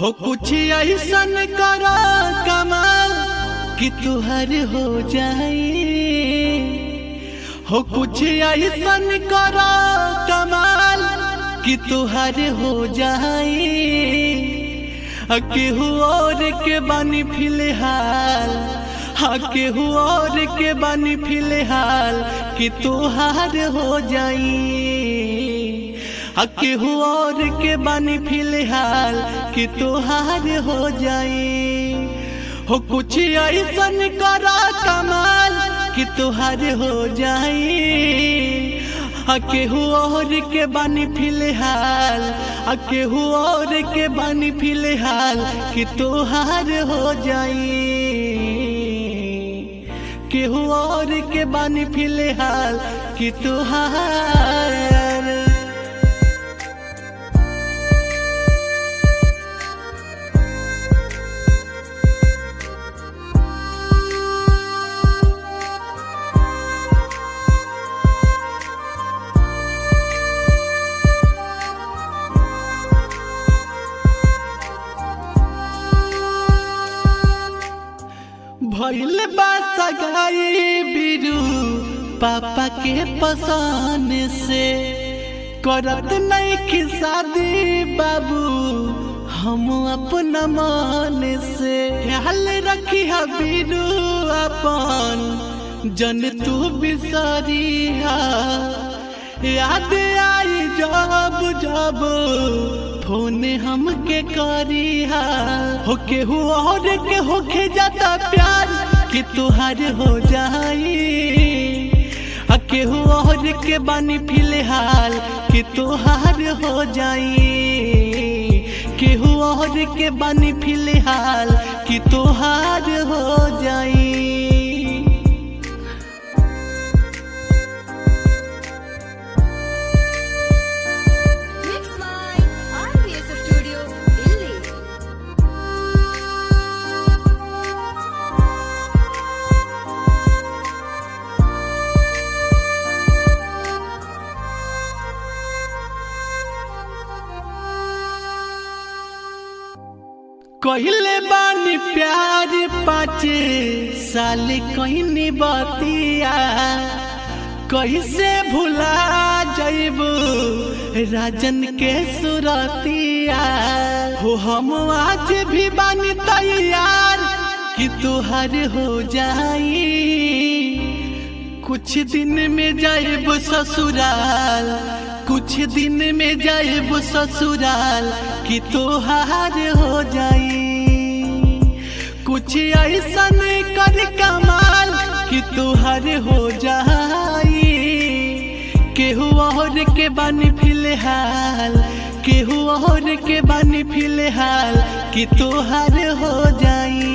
हो कुछ ऐसन करो कमाल कि तुहर हो जाए हो कुछ ऐसन करो कमाल कि तुहर हो जाए केहू और के बानी फिलहाल हाँ केहू और के बानी फिलहाल कि तुहार हो जाई केहू और के बानी फिलहाल कि तुहार हो जाई हो कुछ ऐसन करा कमाल कि तुहार हो जाई केहू और के बानी फिलहाल केहू और के बानी फिलहाल कि तुहार हो जाई केहू और के बानी फिलहाल कि तुहार भइल बा सगाई बिरू पापा के पसान से करत नहीं की शादी बाबू हम अपना मान से ख्याल रखी है बिरू अपन जन तू बिसरी याद आई जब जब फोन हमके करी हो केहू और के होके जाता प्यार कि तुहार हो जाई केहू और के बानी फिलहाल कि तुहार हो जाई केहू और के बानी फिलहाल कि तुहार हो जाई Mix by RVS Studio, Delhi. कहले बानी प्यार पाँच साल कहनी बतिया कैसे भुला जैब राजन के सुरतिया हो हम आज भी बानी तैयार कि तुहर हो जाई कुछ दिन में जाएब ससुराल कुछ दिन में जाएब ससुराल कि तोहार हो जाई कुछ ऐसा कर कमाल कि तोहार हो जाई केहू और के बानी फिलहाल केहू और के बानी फिलहाल कि तोहार हो जाई